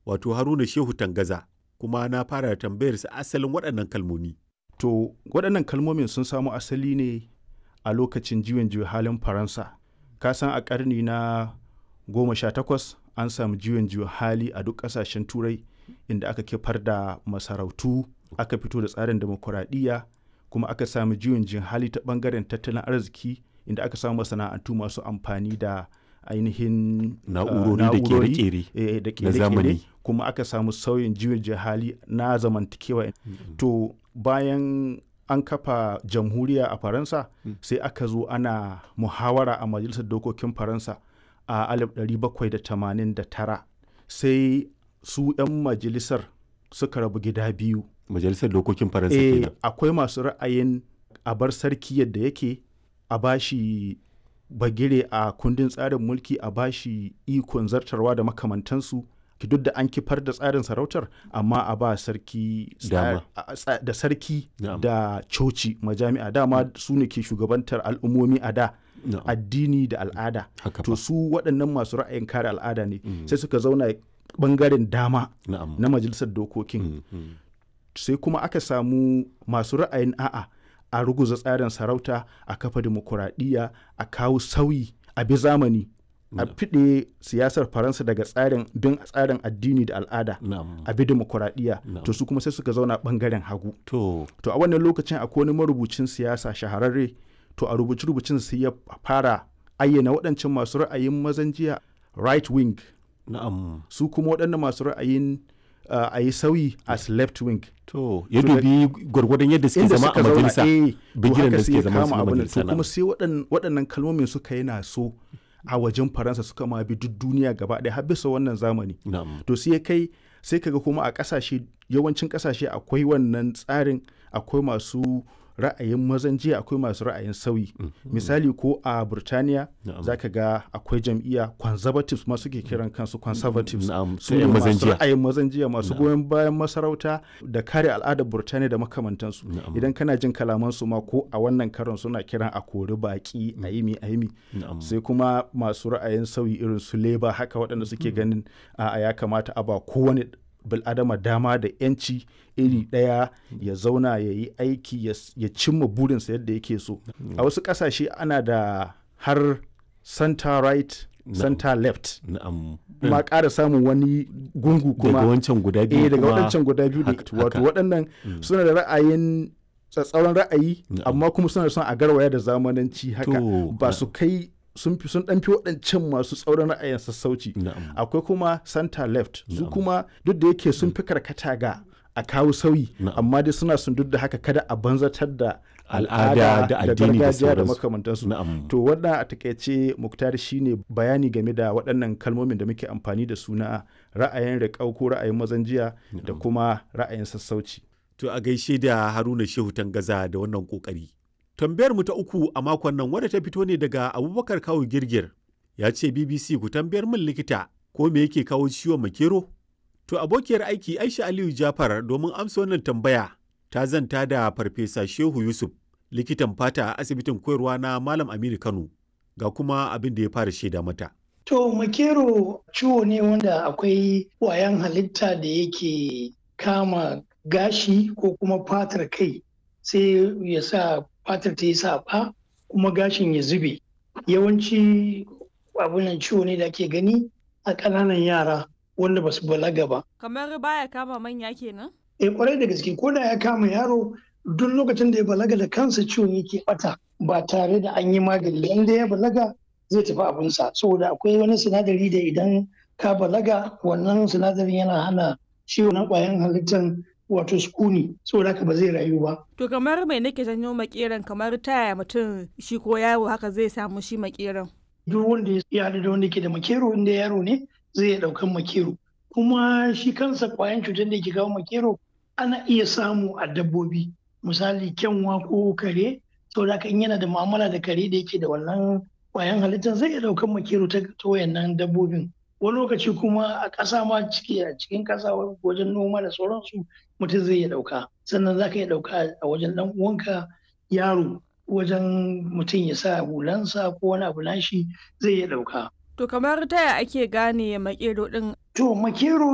wato Haruna Shehu Tangaza kuma na fara tambayar sa asalin waɗannan kalmomi. To waɗannan kalmomin sun samo asali ne a lokacin juyin juya halin Faransa. Ka san a ƙarni na goma sha takwas an samu juyin juya hali a duk ƙasashen Turai inda aka kifar da masarautu aka fito da tsarin demokuraɗiyya kuma aka samu juyin juya hali ta ɓangaren tattalin arziki inda aka samu masana'antu masu amfani da ainihin Na'urori da ƙere-ƙere eh, da na zamani. ƙere-ƙere kuma aka samu sauyin juyin juya hali na zamantakewa to bayan an kafa jamhuriya a faransa sai aka zo ana muhawara a majalisar dokokin faransa a 1789 sai su 'yan majalisar suka rabu gida biyu Majalisar Dokokin Faransa eh, kenan. akwai masu ra'ayin a bar sarki yadda yake a bashi bagire a kundin tsarin mulki a bashi ikon zartarwa da makamantansu ki duk da an kifar da tsarin sarautar amma a ba sarki tsa- Dama. a- tsa- da sarki Na'am. da coci majami'a dama su ne ke shugabantar al'ummomi a da Na'am. addini da al'ada Haka to fa. su waɗannan masu ra'ayin kare al'ada ne sai suka zauna bangaren dama Na'am. na majalisar dokokin Mm, mm. sai kuma aka samu masu ra'ayin a'a a ruguza tsarin sarauta a kafa dimokuraɗiyya a kawo sauyi a bi zamani a fiɗe siyasar faransa daga tsarin bin tsarin addini da al'ada Na'am. a bi dimokuraɗiyya Na'am. to su kuma sai suka zauna ɓangaren hagu To, to a wannan lokacin akwai wani marubucin siyasa shahararre to a rubuce rubucin sai ya fara ayyana waɗancan masu ra'ayin mazan jiya right wing na'am. su kuma waɗannan masu ra'ayin uh, a yi sauyi as left wing To, ya To da- dubi gwargwadon yadda suke inda zama suka a zauna majalisa. eh, to bigiren haka da sai suke ya zama su kama na abin nan. majalisa to kuma sai waɗan- waɗannan kalmomin suka yi na so a wajen faransa suka ma bi duk duniya gaba ɗaya har bisa wannan zamani Na'am. to sai ya kai sai kaga kuma a ƙasashe yawancin ƙasashe akwai wannan tsarin akwai masu ra'ayin mazan jiya akwai masu ra'ayin sauyi misali ko a burtaniya Na'am. za ka ga akwai jam'iyya conservatives ma suke kiran kansu conservatives Na'am, su sai ne yan mazan masu jiya. ra'ayin mazan jiya masu goyon bayan masarauta da kare al'adar burtaniya da makamantansu Na'am. idan kana jin kalamansu ma ko a wannan karon suna kiran a kori baki a yi mi a yi mi Na'am. sai kuma masu ra'ayin sauyi irin su leba haka waɗanda suke ganin a ya kamata a ba kowane bil'adama dama da yanci iri ɗaya ya zauna ya yi aiki ya s- ya cimma burinsa yadda yake so a wasu ƙasashe ana da har center right center left Na'am. ma ƙara samun wani gungu kuma Daga wancan guda biyu eh daga kuma- waɗancan guda biyu haka- ne wato haka. waɗannan suna da ra'ayin tsatsauran ra'ayi Na'am. amma kuma suna son a garwaya da zamananci haka To, ba su kai sun fi sun ɗan fi waɗancan masu tsauran ra'ayin sassauci Na'am. akwai kuma center left su Na'am. kuma duk da yake sun fi karkata ga a kawo sauyi Na'am. amma dai suna sun duk da haka kada a banzatar da Al'ada da addini da gargajiya da sauransu. makamantansu Na'am. to wannan a takaice muktar shine bayani game da waɗannan kalmomin da muke amfani da su na ra'ayin riƙau ko ra'ayin mazan jiya da kuma ra'ayin sassauci To a gaishe da Haruna Shehu Tangaza da wannan kokari. Tambayar mu ta uku a makon nan wadda ta fito ne daga Abubakar Kawu Girgir. Ya ce BBC ku tambayar min likita ko me yake kawo ciwon makero? To abokiyar aiki Aisha Aliyu Jafar domin amsa wannan tambaya ta zanta da Farfesa Shehu Yusuf likitan fata a asibitin koyarwa na Malam Aminu Kano ga kuma abin da ya fara shaida mata. To makero ciwo ne wanda akwai ƙwayan halitta da yake kama gashi ko kuma fatar kai sai ya sa fatar ta yi saɓa kuma gashin ya zube. Yawanci abunan ciwo ne da ake gani a ƙananan yara wanda ba su balaga ba. Kamar baya kama manya kenan? E kwarai da gaske ko da ya kama yaro duk lokacin da ya balaga da kansa ciwon yake bata ba tare da an yi magani inda ya balaga zai tafi abinsa saboda akwai wani sinadari da idan ka balaga wannan sinadarin yana hana ciwon na kwayan halittar wato sukuni saboda haka ba zai rayu ba To kamar mai nake janyo makeran kamar taya mutum shi ko yaro haka zai samu shi makeran. duk wanda ya haɗu da wanda ke da makero inda yaro ne zai iya ɗaukan makero kuma shi kansa kwayan cutar da ke kawo makero ana iya samu a dabbobi misali kyanwa ko kare saboda haka in yana da mu'amala da kare da yake da wannan kwayan halittar zai iya ɗaukan makero ta ta wayannan dabbobin wani lokaci kuma a ƙasa ma ciki a cikin ƙasa wajen noma da sauransu mutum zai iya ɗauka sannan za ka iya ɗauka a wajen ɗan uwanka yaro wajen mutum ya sa hulansa ko wani abu nashi zai iya ɗauka. To kamar taya ake gane makero din To makero